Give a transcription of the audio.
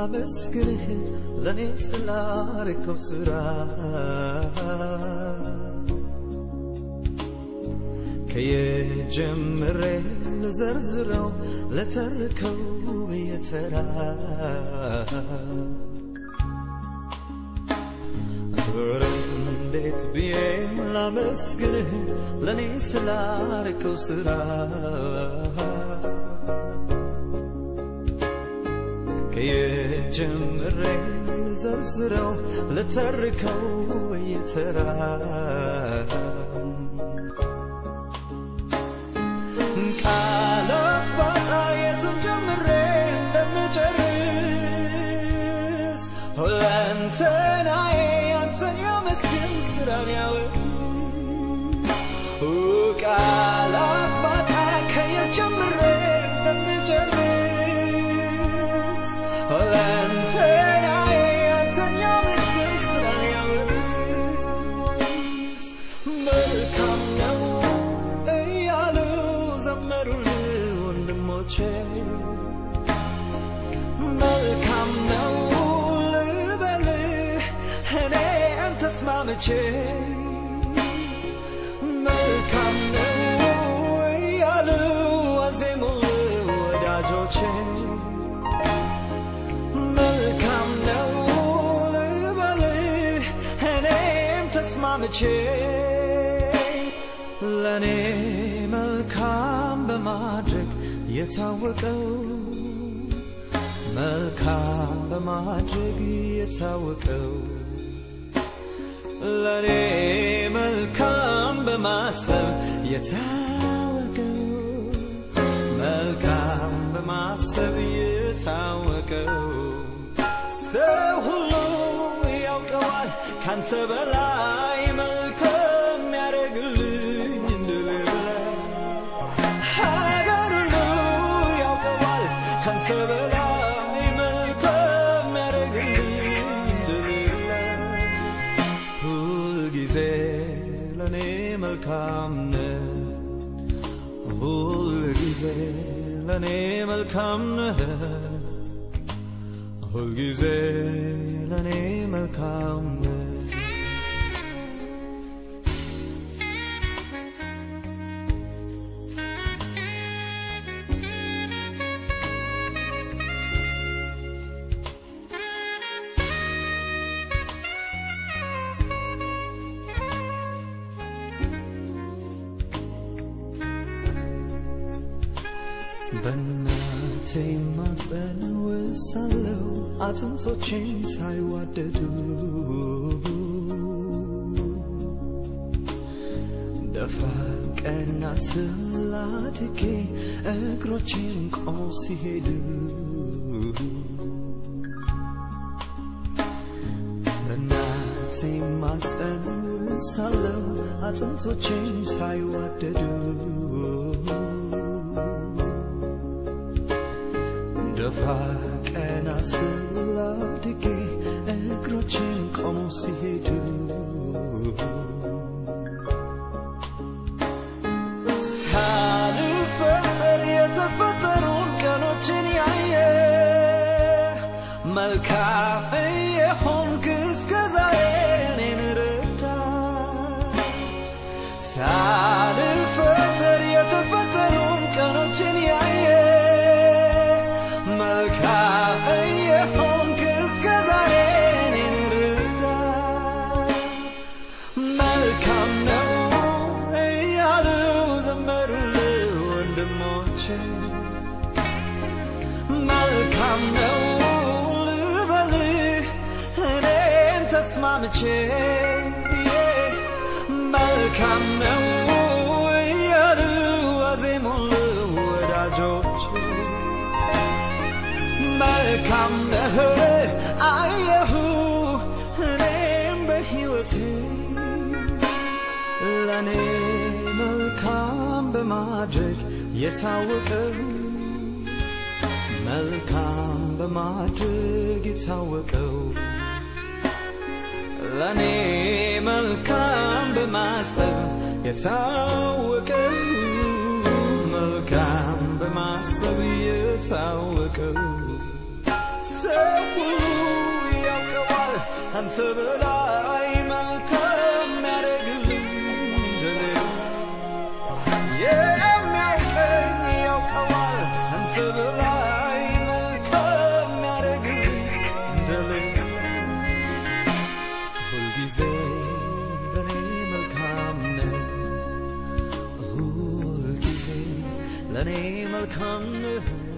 ላመስግንህ ለእኔ ስላረከው ስራ ከየጀምሬ ልዘርዝረው ለተርከው በየተራ ኧረ እንዴት ብዬ ላመስግንህ ለእኔ ስላረከው ስራ ከየጀምሬ ልዘርዝረው ለተርከው በየተራ ቃላት ባጣ የትም ጀምሬ እንደምጨርስ ሁለንተናዬ አንተን ያመስግን ስራን ያወድስ ቃላት ባጣ ከየት ጀምሬ እንደምጨርስ ሁለንተናዬ አንተን ያመስግን ስራን ያወድስ መልካም ነው እያሉ ዘመሩልህ ወንድሞቼ መልካም ነው ልበልህ እኔም ተስማምቼ መልካም ነው እያሉ አዜሙልህ ወዳጆቼ መልካም ነው ልበልህ እኔም ተስማምቼ ለእኔ መልካም በማድረግ የታወቀው መልካም በማድረግ የታወቀው ለእኔ መልካም በማሰብ የታወቀው መልካም በማሰብ የታወቀው ሰው ሁሉ ያውቀዋል ካንተ በላይ መልካም ያደርግልኝ እንደሌለ ሀገር ሁሉ ያውቀዋል ካንተ በላይ መልካም ያደርግልኝ እንደሌለ ሁልጊዜ ለእኔ መልካም ነህ ሁልጊዜ ለእኔ መልካም ነህ ሁልጊዜ ለእኔ መልካም ነህ በእናቴ ማፀን ውሳለው አጥንቶቼም ሳይዋደዱ ደፋ ቀና ስላድጌ እግሮቼን ቆመው ሲሄዱ በእናቴ ማፀን ውሳለው አጥንቶቼም ሳይዋደዱ ደፋ ቀና ስላድጌ እግሮቼን ቆመው ሲሄዱ ሳልፈጠር የተፈጠሩን ቀኖችን ያየ መልካም የሆንክ እስከ ዛሬ እኔን ረዳ ሳልፈጠር የተፈጠሩን ቀኖችን ያየ መልካም የሆንክ እስከ ዛሬ እኔን ረዳ መልካም ነው እያሉ ዘመሩልህ ወንድሞቼ መልካም ነው ልበልህ እኔም ተስማምቼ መልካም ነው እያሉ አዜሙልህ ወዳጆቼ መልካም ነህ አየሁ እኔም በሕይወቴ ለእኔ መልካም በማድረግ የታወቀው መልካም በማድረግ የታወቀው ለእኔ መልካም በማሰብ የታወቀው መልካም በማሰብ የታወቀው ሰው ሁሉ ያውቀዋል አንተ በላይ መልካም ያደርግልኝ እንደሌላ የሚያውቀኝ ያውቀዋል አንተ በላይ መልካም ያደርግልኝ እንደሌላ ሁልጊዜ ለኔ መልካም ነህ ሁልጊዜ ለኔ መልካም ነህ